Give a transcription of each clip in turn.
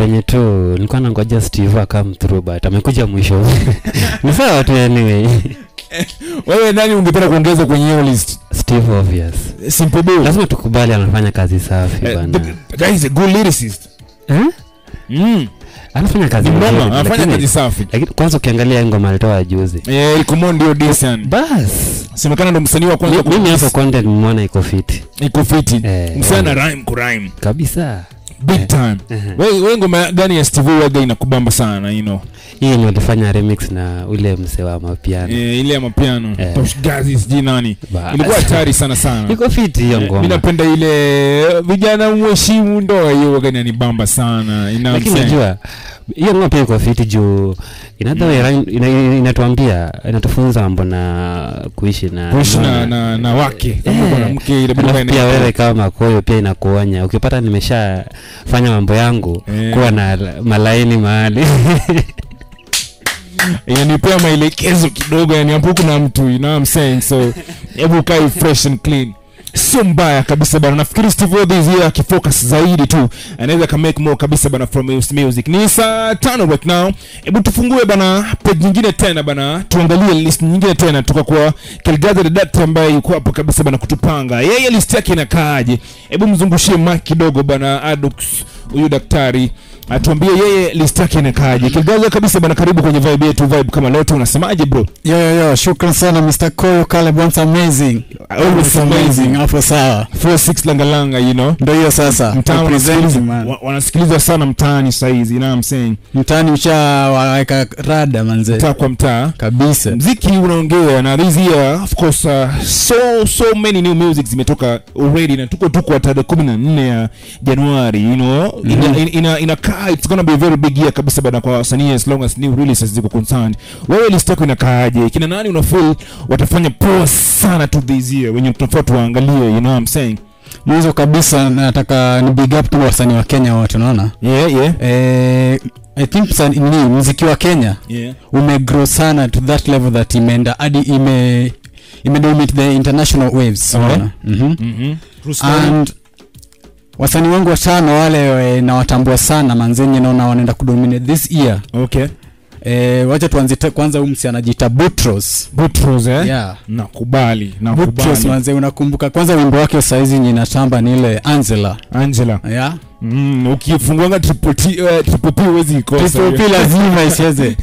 venye tu nilikuwa nangoja steve akam through but amekuja mwisho ni sawa tu anyway wewe nani ungependa kuongeza kwenye hiyo list steve obvious simple Bill. lazima tukubali anafanya kazi safi Eh, bana the guy is a good lyricist eh? mm. anafanya kazi ni nzuri, mama anafanya lakini- kazi safi lakini kwanza ukiangalia ngoma alitoa juzi eh Ikomo ndio decent bas semekana ndo msanii wa kwanza Mi- mimi ku- hapo content mwana iko fiti iko fiti Eh, msanii eh. na rhyme ku rhyme kabisa big Eh. time Ehe. wewe wewe ngoma gani ya Steve Waga inakubamba sana you know hii yenye walifanya remix na ule mse wa mapiano eh, ile ya mapiano Eh. Tosh Gazi sijui nani Bas. ilikuwa hatari sana sana iko fiti hiyo Eh, mi ngoma napenda ile vijana mheshimu ndoa hiyo waga inanibamba sana ina lakini najua hiyo ngoma pia iko fiti juu inadha mm. ina, inatuambia inatufunza mambo na kuishi na kuishi na, unaona? na, na wake kama Eh. mwanamke ile Alafu bwana pia wewe kama makoyo pia inakuonya ukipata nimeshafanya mambo yangu Eh. kuwa na la- malaini mahali inanipea maelekezo kidogo yani hapo kuna mtu you know what I'm saying so hebu kai fresh and clean sio mbaya kabisa bana nafikiri steve Aoki is here akifocus zaidi tu anaweza ka make more kabisa bana from his music ni saa tano right now hebu tufungue bana page nyingine tena bana tuangalie list nyingine tena tuka kwa Kelgaza the doctor ambaye yuko hapo kabisa bana kutupanga yeye list yake inakaaje hebu mzungushie mic kidogo bana Adux huyu daktari atuambie yeye list yake inakaaje Kelgaza kabisa bana karibu kwenye vibe yetu vibe kama lote unasemaje bro yo yo yo shukran sana mr koyo Caleb once amazing Always amazing. hapo sawa 46 langalanga you know ndo hiyo sasa mtaani Represent, wanasikiliza- man. wa- wanasikiliza sana mtaani saizi you know what I'm saying mtaani ushawaweka rada manze mtaa kwa mtaa kabisa mziki unaongea na this year of course uh, so so many new music zimetoka already na tuko tuko tarehe kumi na nne ya januari you know ina, Mhm. ina, ina, inakaa it's gonna be a very big year kabisa bana kwa wasanii as long as new releases ziko concerned wewe list yako inakaaje kina nani una feel watafanya poa sana to this year wenye tunafaa tuwaangalie you know what I'm saying mwanzo kabisa nataka ni big up tu wasanii wa kenya wote unaona yeah yeah eh, i think msani- ni mziki wa kenya yeah umegrow sana to that level that imeenda hadi ime imedominate the international waves Okay. unaona Mhm. mhm True story. and wasanii wangu watano wale e, nawatambua sana manzenye naona wanaenda kudominate this year okay e, wacha tuanze te- kwanza huyu msi anajiita butros Butros eh yeah. nakubali butros nakubali manze unakumbuka kwanza wimbo wake saizi nyinatamba ni ile angela Angela yeah. mm, ukifunguanga triple T uh, triple P huwezi ikosa Triple P lazima icheze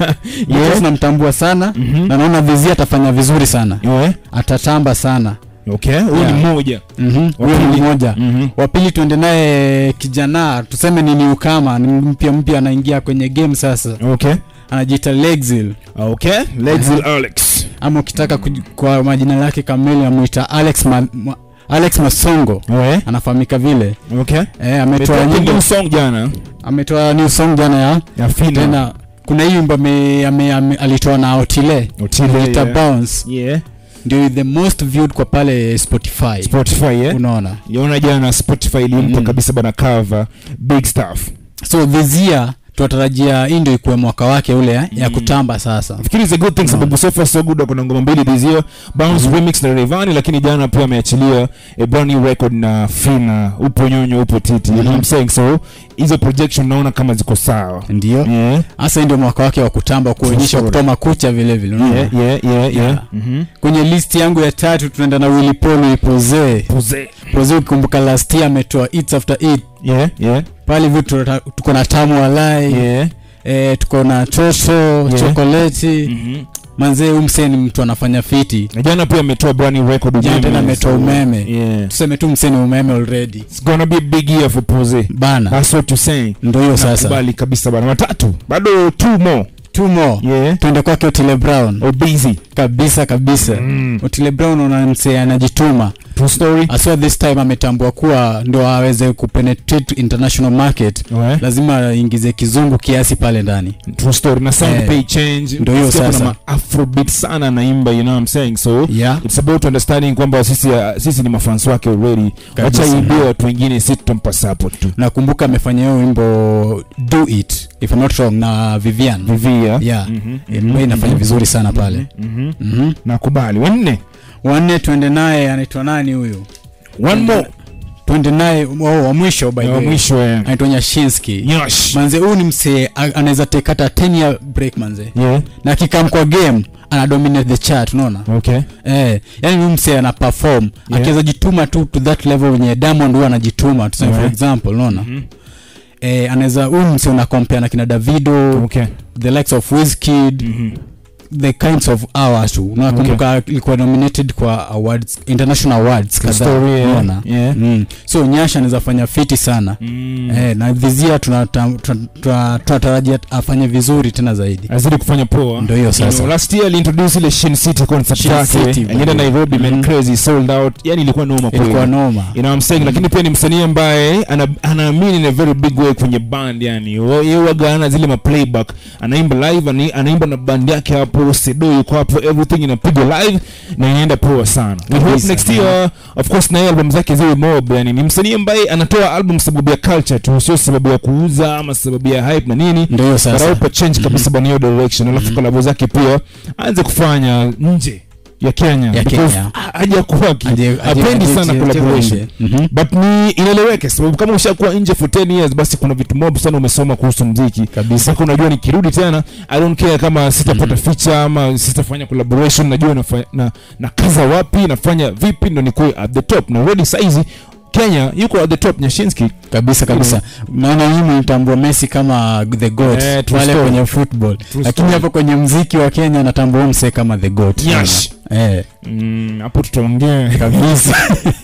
yes. namtambua sana Mhm. na naona vizi atafanya vizuri sana yeah atatamba sana okay huyu Yeah. ni mmoja Mhm, huyo Wa ni pili. mmoja mhm wa pili tuende naye kijana tuseme ni niukama ni mpya mpya anaingia kwenye game sasa okay anajiita lexil okay Lexil Alex ama ukitaka kuj- kwa majina yake kamili amwita alex ma, ma, alex masongo ouais anafahamika vile okay eh, ametoa Ametoa nyimbo new song jana ametoa new song jana ya ya Fina tena kuna hii wimbo ame- ame- ame- alitoa na otile Otile ita yeah. bounce yeah ndio the most viewed kwa pale spotify Spotify yeah unaona yaona jana Spotify ilimpa Mm. kabisa bana cover big stuff so this year tunatarajia hii ndio ikuwe mwaka wake ule eh, ya Mm. kutamba sasa nafikiri is a good thing sababu so far so good kuna ngoma mbili this year bounce remix na Rayvanny lakini jana pia ameachilia a brand new record na Fina upo nyonyo upo titi you know what I'm saying so hizo projection naona kama ziko sawa ndio yeah hasa hii ndio mwaka wake wa kutamba kuonyesha sure. kutoa makucha vile vile unaona? yeah yeah yeah yeah Yeah. mhm kwenye list yangu ya tatu tunaenda na Willy Paul Willy Pose Pose. Pose ukikumbuka last year ametoa Eats After Eat yeah yeah pale hivi tunata- tuko na tamu walai yeah eh, tuko na chocho Yeah. chokoleti mhm manzee umsee ni mtu anafanya fiti na jana pia ametoa brand new record jana umeme, tena ametoa so- umeme yeah tuseme tu msee ni umeme already it's gonna be a big year for Pose bana that's what you saying ndo hiyo sasa nakubali kabisa bana watatu bado two more two more yeah tuende kwake Otile Brown or busy kabisa kabisa mm. Otile Brown una msee anajituma true story aswa this time ametambua kuwa ndo aweze kupenetrate international market ouais lazima aingize kizungu kiasi pale ndani true story na sound Eh, pay change ndio hiyo Sikia kuna sasa. ma afrobeat sana naimba you know what I'm saying so yeah. it's about understanding kwamba sisi uh, sisi ni mafans wake already Kabisa. wacha imbie watu wengine si tutampa support tu nakumbuka amefanya hiyo wimbo do it if I'm not wrong na vivian vivia yeah Mhm, mm mhm, inafanya mhm, vizuri sana pale mhm. mm-hmm. nakubali wanne wanne tuende naye anaitwa nani huyu one more tuende naye oh, wa mwisho by the wa way. mwisho eh. anaitwa nyashinski Nyosh. manze huyu ni msee a- anaweza take hata 10 year break manze Yeah. na akikam kwa game ana dominate the chart unaona Okay. eh yani huyu msee ana perform Yeah. akiweza jituma tu to that level wenye diamond huwa anajituma tuseme for Yeah. example unaona Mhm. eh anaweza huyu msee una compare na kina davido Okay. the likes of Wizkid Mhm. the kinds of hours tu unakumbuka ilikuwa nominated kwa awards international awards kadhaa Story, yeah. unaona Yeah. mm. so nyasha anaweza fanya fiti sana Mm. eh, na vizia tunatarajia tuna, tuna, tunatarajia afanye vizuri tena zaidi azidi kufanya poa Ndio hiyo sasa. You know, last year aliintroduce ile Shin City concert Shin yake City, alienda bro. Nairobi man Mhm. crazy sold out yani ilikuwa noma kweli ilikuwa noma you know what I'm saying lakini pia ni msanii ambaye ana- anaamini in a very big way kwenye band yani yeye waga ana zile ma playback anaimba live ani- anaimba na band yake hapo sedo yuko hapo everything inapigwa live na inaenda poa sana we hope Kabisa. next year of course na yeye album zake ziwe mob yani ni msanii ambaye anatoa album sababu ya culture tu sio sababu ya kuuza ama sababu ya hype na nini ndio hiyo sasa Baraupa change kabisa bana hiyo direction alafu kolabo zake pia aanze kufanya nje ya Kenya Ya because Kenya. ha- hajakuwa ki- Aje- aje- hapendi aje- sana aje- collaboration aje- Mhm. but ni inaeleweke sababu kama ushakuwa nje for 10 years basi kuna vitu mob sana umesoma kuhusu mziki kabisa sasa unajua nikirudi tena i don't care kama sitapata feature ama sitafanya collaboration najua nafa- na, na kaza wapi nafanya vipi ndo nikuwe at the top na already saizi kenya yuko at the top nyashinski kabisa kabisa naona mimi nitambua messi kama the goat Eh, true pale story. kwenye football lakini story. hapo kwenye mziki wa kenya natambua msee kama the goat Yes. eh Mm, hapo tutaongea kabisa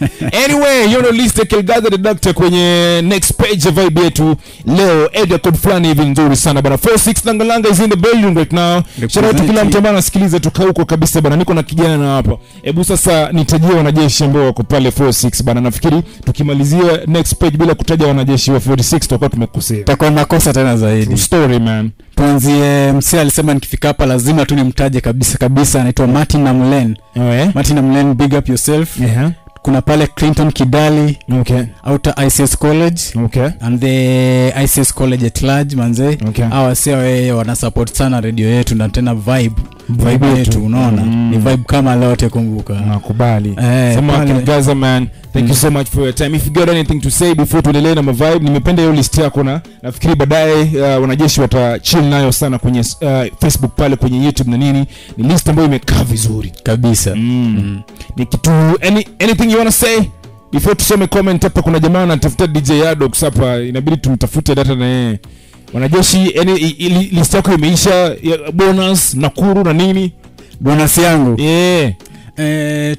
anyway hiyo ndo list ya Kelgaza the Doctor kwenye next page ya vibe yetu leo area code fulani hivi nzuri sana bana 46 langalanga is in the building right now shout out to kila mtu ambaye anasikiliza toka huko kabisa bana niko na kijana hapa hebu sasa nitajie wanajeshi ambao wako pale 46 bana nafikiri tukimalizia next page bila kutaja wanajeshi wa 46 tutakuwa tumekosea takuwa makosa tena zaidi True story man tuanzie msee alisema nikifika hapa lazima tu nimtaje kabisa kabisa anaitwa martin namlen eh martin namlen big up yourself yeah kuna pale clinton kidali okay outer ics college okay and the ics college at large manze okay hawa wasee wee wanasupport sana redio yetu na tena vibe vibe Vibe yetu yetu. unaona Mm. ni vibe kama lote kumbuka nakubali Eh, Sema pale- Gaza man thank you Mm. so much for your time if you got anything to say before tuendelee na mavibe nimependa hiyo list yako na nafikiri baadaye uh, wanajeshi watachill nayo sana kwenye uh, facebook pale kwenye youtube na nini ni list ambayo imekaa vizuri kabisa mm. Mm. ni kitu any, anything you wanna say before tusome comment hapa kuna jamaa anatafuta dj adox hapa inabidi tumtafute data na yeye wanajeshi yani i- i- list yako imeisha ya bonus nakuru na nini bonasi yangu yeah. eh,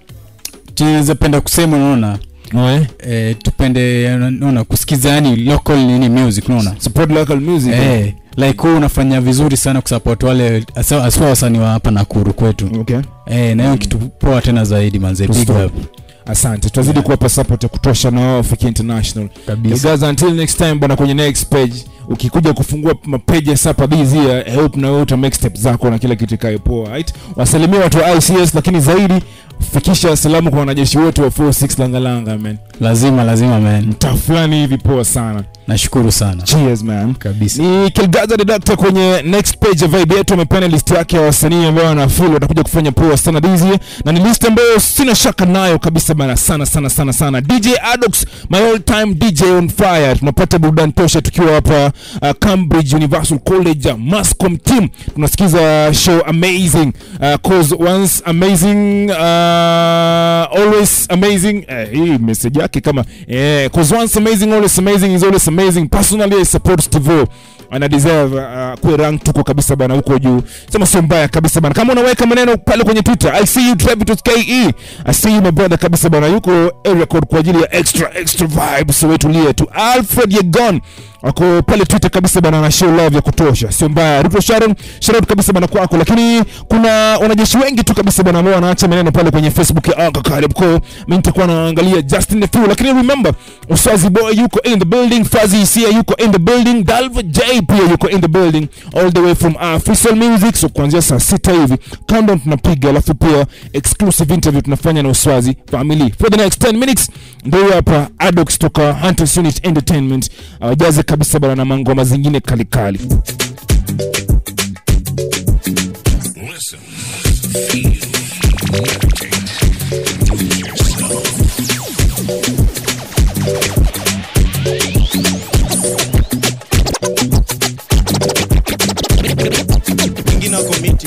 tunaweza penda kusema unaona Oe. eh, tupende unaona kusikiza yani local nini music unaona support local music eh, like huu unafanya vizuri sana kusupport wale asa- aswa wasanii wa hapa nakuru kwetu okay eh, na hiyo kitu poa tena zaidi manze big Tustop. up asante tutazidi Yeah. kuwapa support ya kutosha na wao Fiki international kabisa guys until next time bana kwenye next page ukikuja kufungua mapeji ya sapa this year I hope na wewe uta make step zako na kila kitu ikae poa right wasalimia watu wa ICS lakini zaidi fikisha salamu kwa wanajeshi wote wa 46 langalanga man lazima lazima man mtaa fulani hivi poa sana nashukuru sana cheers man kabisa ni Kilgaza the Doctor kwenye next page ya vibe yetu amepeana list yake ya wasanii ambao wanafeel watakuja kufanya poa sana this year na ni list ambayo sina shaka nayo kabisa bana sana sana sana sana DJ Adox my all time DJ on fire tunapata burudani tosha tukiwa hapa uh, Cambridge Universal College uh, Mascom team tunasikiza show amazing uh, cause once amazing uh, always amazing eh, hii message yake kama eh, cause once amazing always amazing is always amazing personally I support Steve ana deserve uh, kuwe rank tuko kabisa bana huko juu sema sio mbaya kabisa bana kama unaweka maneno pale kwenye twitter i see you Travitus ke i see you my brother kabisa bana yuko area code kwa ajili ya extra extra vibes wewe tulie tu alfred yegon wako pale twitter kabisa bana na show love ya kutosha sio mbaya Ruto Sharon shout out kabisa bana kwako lakini kuna wanajeshi wengi tu kabisa bana ambao wanaacha maneno pale kwenye facebook ya Anga Caleb ko mimi nitakuwa naangalia Justin the Fool lakini remember Uswazi boy yuko in the building Fazi Isia yuko in the building Dalva J pia yuko in the building all the way from Official Music so kuanzia saa sita hivi countdown tunapiga alafu pia exclusive interview tunafanya na Uswazi family for the next 10 minutes ndio hapa Adox toka Hunters Unit Entertainment awajaze kabisa bana na mangoma zingine kalikali Listen, feel, meditate, do it yourself. komiti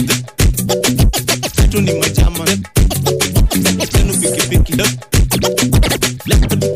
zetu ni machama zenu pikipiki